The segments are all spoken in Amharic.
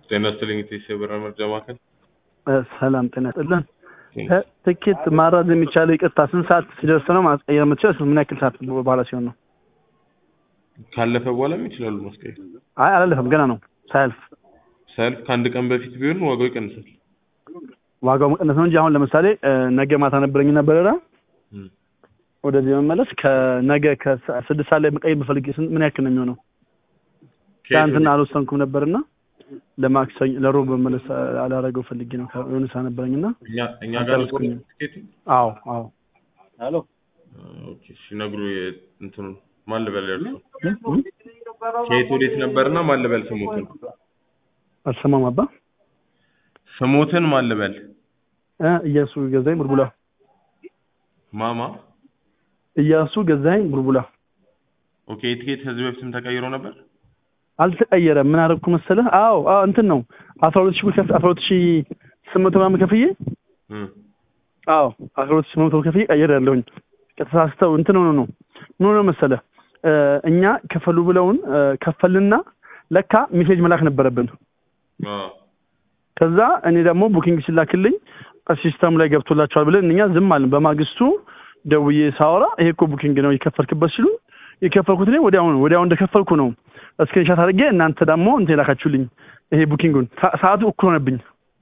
ጤና ይስጥልኝ ኢቴስ የበረራ መርጃ ማዕከል። ሰላም ጤና ይስጥልን። ትኬት ማራዝ የሚቻለው ይቅርታ ስንት ሰዓት ሲደርስ ነው ማስቀየር የምትችለው? ምን ያክል ሰዓት በኋላ ሲሆን ነው? ካለፈ በኋላም ይችላሉ ማስቀየር። አይ አላለፈም፣ ገና ነው ሳያልፍ። ሳያልፍ ከአንድ ቀን በፊት ቢሆን ዋጋው ይቀንሳል። ዋጋው መቀነስ ነው እንጂ አሁን ለምሳሌ ነገ ማታ ነበረኝና በረራ እም። ወደዚህ መመለስ ከነገ ከስድስት ሰዓት ላይ መቀየር ብፈልግ ስንት- ምን ያክል ነው የሚሆነው? ትናንትና አልወሰንኩም ነበርና ለማክሰኞ ለሮብ መመለስ አላረገው ፈልጌ ነው የሆነ ሰዓት ነበረኝና እኛ እኛ ጋር ነው አልጨረስኩኝም። ትኬቱ። አዎ አዎ ሄሎ ኦኬ እሺ፣ ነግሩ እንትኑ ማን ልበል ያልኩት ከየት ወዴት ነበርና ማን ልበል ስሞትን አልሰማም አባ ስሞትን ማን ልበል እ እያሱ ገዛኝ ቡልቡላ ማማ እያሱ ገዛኝ ቡልቡላ ኦኬ የትኬት ከዚህ በፊትም ተቀይሮ ነበር አልተቀየረም ምን አደረኩ መሰለህ አዎ አዎ እንትን ነው አስራ ሁለት ሺህ ብር ከፍ አስራ ሁለት ሺህ ስምንት መቶ ምናምን ከፍዬ እም። አዎ አስራ ሁለት ሺህ ስምንት መቶ ከፍዬ ቀየር ያለሁኝ ተሳስተው እንትን ሆኖ ነው ምን ሆነ መሰለህ እ እኛ ከፈሉ ብለውን እ ከፈልና ለካ ሜሴጅ መላክ ነበረብን አዎ ከዛ እኔ ደግሞ ቡኪንግ ሲላክልኝ ሲስተም ላይ ገብቶላቸዋል ብለን እኛ ዝም አልን። በማግስቱ ደውዬ ሳወራ ይሄ እኮ ቡኪንግ ነው የከፈልክበት ሲሉ የከፈልኩት እኔ ወዲያውኑ ወዲያው እንደከፈልኩ ነው ስክሪንሻት አድርጌ እናንተ ደግሞ እንትን የላካችሁልኝ ይሄ ቡኪንጉን ሰ- ሰዓቱ እኩል ሆነብኝ።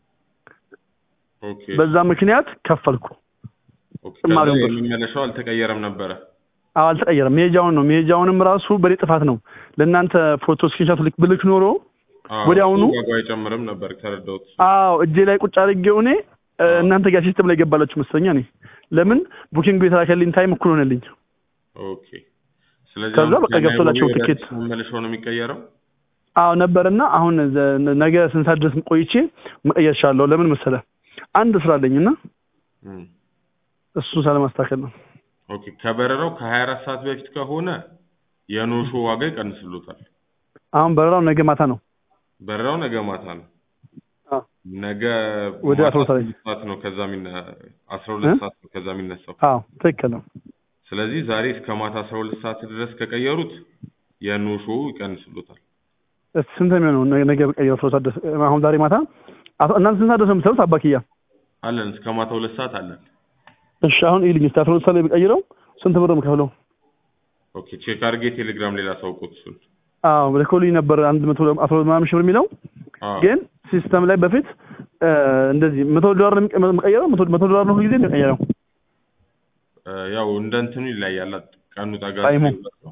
ኦኬ በዛ ምክንያት ከፈልኩ። ኦኬ ጭማሪ ከዛ ነበር። የሚመለሰው አልተቀየረም ነበረ አዎ አልተቀየረም። መሄጃውን ነው መሄጃውንም ራሱ በኔ ጥፋት ነው። ለእናንተ ፎቶ ስክሪንሻት ልክ ብልክ ኖሮ አዎ፣ ወዲያውኑ ዋጋው አይጨምርም ነበር ተረዳሁት አዎ እጄ ላይ ቁጭ አድርጌው እኔ እ እናንተ ጋር ሲስተም ላይ ገባላችሁ መሰለኝ። እኔ ለምን ቡኪንጉ የተላከልኝ ታይም እኩል ሆነልኝ። ኦኬ ስለዚህ ከዛ አሁን በቃ ገብቶላቸው ከናይሮቢ ወደ ትኬት አዲስ መመለሻው ነው የሚቀየረው አዎ ነበርና አሁን ዘ- ነገ ስንት ሰዓት ድረስ ቆይቼ መቀየር እችላለሁ። ለምን መሰለህ አንድ ስራ አለኝና እም። እሱን ሳለማስተካከል ነው። ኦኬ ከበረራው ከ24 ሰዓት በፊት ከሆነ የኖሾ ዋጋ ይቀንስሎታል። አሁን በረራው ነገ ማታ ነው። በረራው ነገ ማታ ነው። አዎ ነገ ወደ ማታ 12 ሰዓት 12 ሰዓት ነው ከዛ የሚነ 12 እ? ሰዓት ነው ከዛ የሚነሳው። አዎ ትክክል ነው። ስለዚህ ዛሬ እስከ ማታ 12 ሰዓት ድረስ ከቀየሩት የኖሾ ይቀንስሎታል። እስ- ስንት ነው የሚሆነው? ነገ- ነገ በቀየረው አስራ ሁለት ሰዓት ድረስ አሁን ዛሬ ማታ አቶ- እናንተ ስንት ሰዓት ድረስ ነው የምትሰሩት? አባክያ አለን እስከ ማታ ሁለት ሰዓት አለን። እሺ አሁን ይልኝ እስከ አስራ ሁለት ሰዓት ላይ በቀይረው ስንት ብር ነው የምከፍለው? ኦኬ ቼክ አድርጌ ቴሌግራም ሌላ ሳውቁት እሱን። አዎ ልኮልኝ ነበር አንድ መቶ አስራ ሁለት ምናምን ሺህ ብር የሚለው አዎ ግን ሲስተም ላይ በፊት እ እንደዚህ መቶ ዶላር ነው የሚቀ- የምቀየረው መቶ መቶ ዶላር ነው ሁልጊዜ የሚቀየረው እ፣ ያው እንደ እንትኑ ይለያያል። ቀኑ ጠጋ ታይሙ። ሲል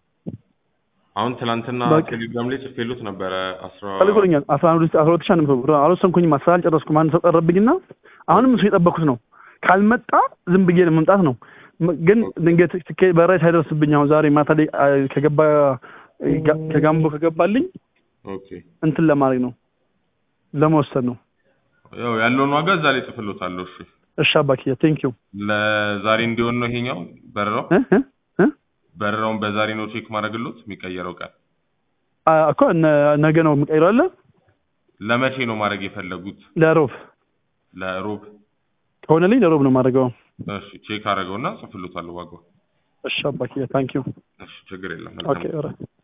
አሁን ትናንትና በቃ። ቴሌግራም ላይ ጽፌሎት ነበረ አስራ ተልኮልኛል አስራ አንድ አስራ ሁለት ሺህ አንድ መቶ ብር አልወሰንኩኝም። አስራ አልጨረስኩም። አንድ ሰው ቀረብኝና አሁንም እሱ የጠበኩት ነው። ካልመጣ ዝም ብዬ መምጣት ነው። ም- ግን ድንገት ትኬት በራይ ሳይደርስብኝ አሁን ዛሬ ማታ ላይ አ፣ ከገባ ጋ- ከጋምቦ ከገባልኝ ኦኬ እንትን ለማድረግ ነው ለመወሰን ነው። ያው ያለውን ዋጋ እዛ ላይ ጽፍሎታለሁ። እሺ እሺ አባክዬ ቴንክ ዩ ለዛሬ እንዲሆን ነው ይሄኛው በረራው በረራውን በዛሬ ነው ቼክ ማድረግሎት የሚቀየረው ቀን እኮ ነ- ነገ ነው የምቀይረው አለ ለመቼ ነው ማድረግ የፈለጉት? ለሮብ ለሮብ። ከሆነልኝ ለሮብ ነው የማደርገው። እሺ ቼክ አደረገውና ጽፍሎታለሁ ዋጋው። እሺ አባክዬ ታንክ ዩ እሺ ችግር የለም። ኦኬ ኦልራይት